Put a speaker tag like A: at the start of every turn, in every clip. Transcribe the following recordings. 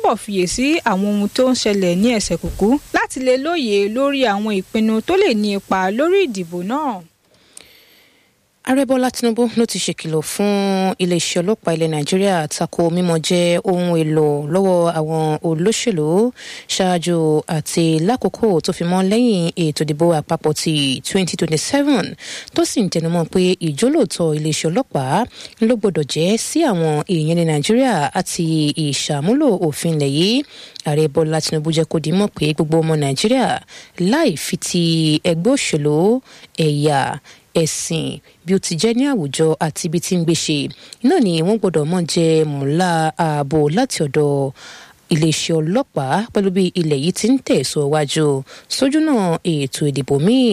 A: túbọ̀ fiyèsí àwọn ohun tó ń ṣẹlẹ̀ ní ẹsẹ̀ kùkú láti lè lóye lórí àwọn ìpinnu tó lè ní ipa lórí ìdìbò náà.
B: ààrẹ bọ́lá tinubu ló ti ṣèkìlọ̀ fún iléeṣẹ́ ọlọ́pàá ilẹ̀ nàìjíríà tako mímọ jẹ́ ohun èlò lọ́wọ́ àwọn olóṣèlú ṣáájú àti lákòókò tó fi mọ́ lẹ́yìn ètò ìdìbò àpapọ̀ ti 2027 tó sì ń tẹnumọ́ pé ìjólóòtọ́ iléeṣẹ́ ọlọ́pàá ló gbọ́dọ̀ jẹ́ sí àwọn èèyàn ní nàìjíríà àti ìṣàmúlò òfin ilẹ̀ yìí ààrẹ bọ́lá tinubu jẹ́ kó di mọ̀ pé gbogbo ọmọ nàìjíríà láì fi ti ẹgbẹ́ òṣèlú ẹ̀yà ẹ̀sìn bí ó ti jẹ́ ní àwùjọ àti ibi tí ń gbé ṣe náà ni wọ́n gbọ́dọ̀ mọ̀ jẹ́ mùlá ààbò láti ọ̀dọ̀ iléeṣẹ́ ọlọ́pàá pẹ̀lú bí ilẹ̀ yìí ti ń tẹ̀síwájú sójú náà ètò ìdìbò míì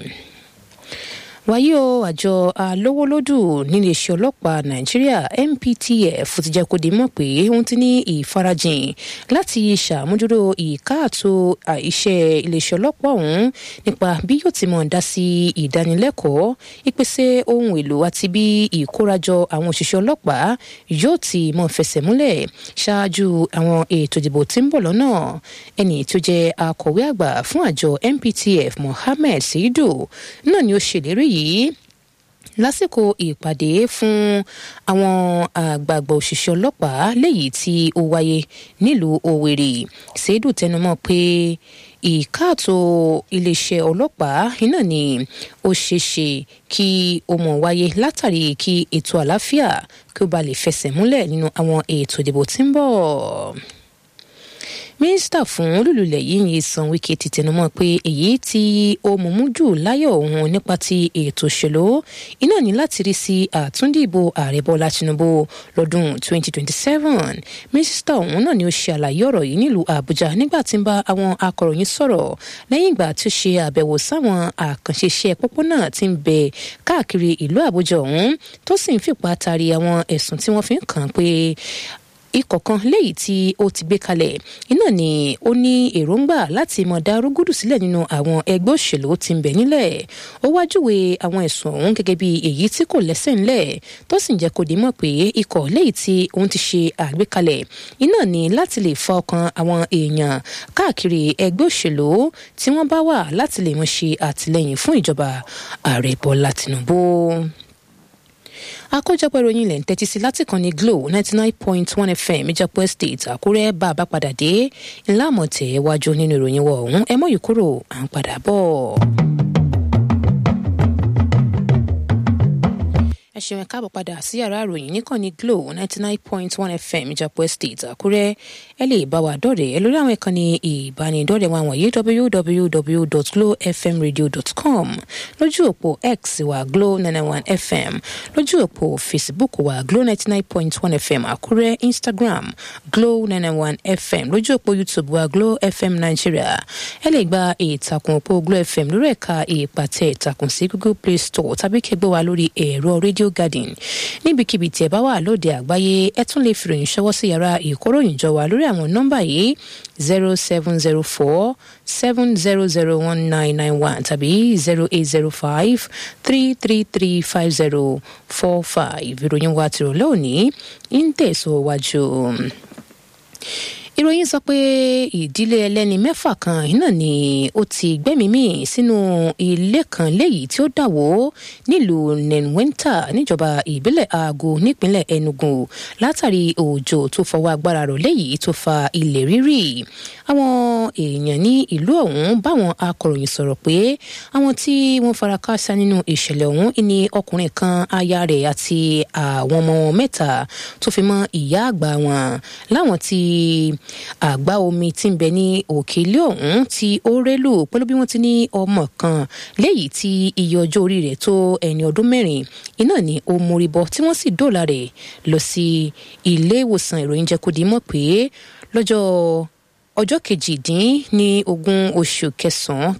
B: wáyé o àjọ alówólódù níléeṣẹ́ ọlọ́pàá nàìjíríà nptf ti jẹ́ kó di mọ̀ pé wọ́n ti ní ìfarajìn láti ṣàmójútó ìkáàtó iṣẹ́ iléeṣẹ́ ọlọ́pàá ọ̀hún nípa bí yóò ti mọ̀ dá sí ìdánilẹ́kọ̀ọ́ ìpèsè ohun èlò àti bí ìkórajọ àwọn òṣìṣẹ́ ọlọ́pàá yóò ti mọ̀ fẹsẹ̀ múlẹ̀ ṣáájú àwọn ètò ìdìbò tí ń bọ̀ lọ́nà ẹni tó jẹ́ akọ̀wé àgbà fún àjọ nptf mohammed seidu náà ni ó ṣèlérí yìí lásìkò ìpàdé fún àwọn àgbààgbà òṣìṣẹ́ ọlọ́pàá léyìí tí ó wáyé nílùú òwèrè ṣèdù tẹnumọ́ pé ìkáàtó iléeṣẹ́ ọlọ́pàá iná ni ó ṣeéṣe kí ó mọ̀ wáyé látàrí kí ètò àlàáfíà kí ó ba lè fẹsẹ̀ múlẹ̀ nínú àwọn ètò ìdìbò tí ń bọ̀ mínísítà fún olùlùlẹ̀ yìí ní san wíkẹ́ ti tẹnumọ́ pé èyí tí ó mọ̀mú jù láyọ̀ òun nípa ti ètò òṣèlú iná ní láti rí sí àtúndìbò ààrẹ bọ́lá tinubu lọ́dún 2027 mínísítà òun náà ni ó ṣe àlàyé ọ̀rọ̀ yìí nílùú àbújá nígbà tí ń bá àwọn akọ̀ròyìn sọ̀rọ̀ lẹ́yìn ìgbà tí ó ṣe àbẹ̀wò sáwọn àkànṣe iṣẹ́ pópónà tí ń bẹ káàkiri ìlú àbújá ọ̀hún tó sì ń fipá tari àwọn ẹ̀sùn tí wọ́n fi ń kàn pé ikọ̀ kan léyìí tí ó ti gbé kalẹ̀ iná ni ó ní èròǹgbà láti mọ̀ dá rúgúdù sílẹ̀ nínú àwọn ẹgbẹ́ òṣèlú tí ń bẹ nílẹ̀ ó wá júwe àwọn ẹ̀sùn ọ̀hún gẹ́gẹ́ bí èyí tí kò lẹ́sẹ̀ ńlẹ̀ tó sì ń jẹ́ kó di mọ̀ pé ikọ̀ léyìí tí òun ti ṣe àgbékalẹ̀ iná ni láti lè fa ọkàn àwọn èèyàn káàkiri ẹgbẹ́ òṣèlú tí wọ́n bá wà láti lè mọ̀ ṣe àtìlẹ́yìn fún ìjọba ààrẹ bọ́lá tìǹbù àkójọpọ̀ ìròyìn ilẹ̀ ń tẹ́tí sí láti kàn ní glo ninety nine point one fm ìjọpọ̀ estate àkúrẹ́ bá a bá padà dé ńlá àmọ̀tẹ́ wájú nínú ìròyìn wọ̀ ọ̀hún ẹ mọ̀ yìí kúrò à ń padà bọ̀. ẹ ṣeun ẹ káàbọ̀ padà sí yàrá ìròyìn níkànnì glo ninety nine point one fm ìjọpọ̀ estate àkúrẹ́ ẹ lè bá wa dọ̀rẹ̀ ẹ lórí àwọn ìkànnì ìbánidọ́rẹ̀ wa wọ̀nyí www.glowfmradio.com lójú òpó x wa glow ninety one fm lójú òpó facebook wa glow ninety nine point one fm àkúrẹ́ instagram glow ninety one fm lójú òpó youtube wa glow fm nigeria ẹ lè gba ìtàkùn òpó glow fm lórí ẹ̀ka ìpàtẹ ìtàkùn sí google play store tàbí kẹgbẹ́ wa lórí ẹ̀rọ radio garden níbikíbi tí ẹ bá wà lóde àgbáyé ẹ tún lè fìròyìn ṣọwọ́ sí yàrá ìkóròyìn jọ wa lórí àwọn nọ́mbà yìí zero seven zero four seven zero zero one nine nine one tàbí zero eight zero five three three three five zero four five ìròyìn wa tìrọ̀lẹ́ òní ń tẹ̀síwájú ìròyìn sọ pé ìdílé ẹlẹ́ni mẹ́fà kan iná ni ó ti gbẹ́mìí sínú ilé kan léyìí tí ó dàwó nílùú nenwenta níjọba ìbílẹ̀ aago nípínlẹ̀ enugu látàrí òjò tó fọwọ́ agbára rọ̀ léyìí tó fa ilẹ̀ rírì àwọn èèyàn ní ìlú ọ̀hún báwọn akọ̀ròyìn sọ̀rọ̀ pé àwọn tí wọ́n fara káásá nínú ìṣẹ̀lẹ̀ ọ̀hún ni ọkùnrin kan aya rẹ̀ àti àwọn ọmọ mẹ́ta tó fi mọ́ ìyá àgbà wọn láwọn tí àgbá omi tí ń bẹ ní òkè ilé ọ̀hún tí ó rélù pẹ̀lú bí wọ́n ti ní ọmọ kan léyìí tí iye ọjọ́ orí rẹ̀ tó ẹni ọdún mẹ́rin iná ni ó mórí bọ́ tí wọ́n sì dóòlà rẹ̀ lọ sí ilé ìwòsàn ìròyìn jẹ́ kó di mọ̀ pé lọ́jọ́ ọjọ́ kejìdín ní ogún oṣù kẹsàn-án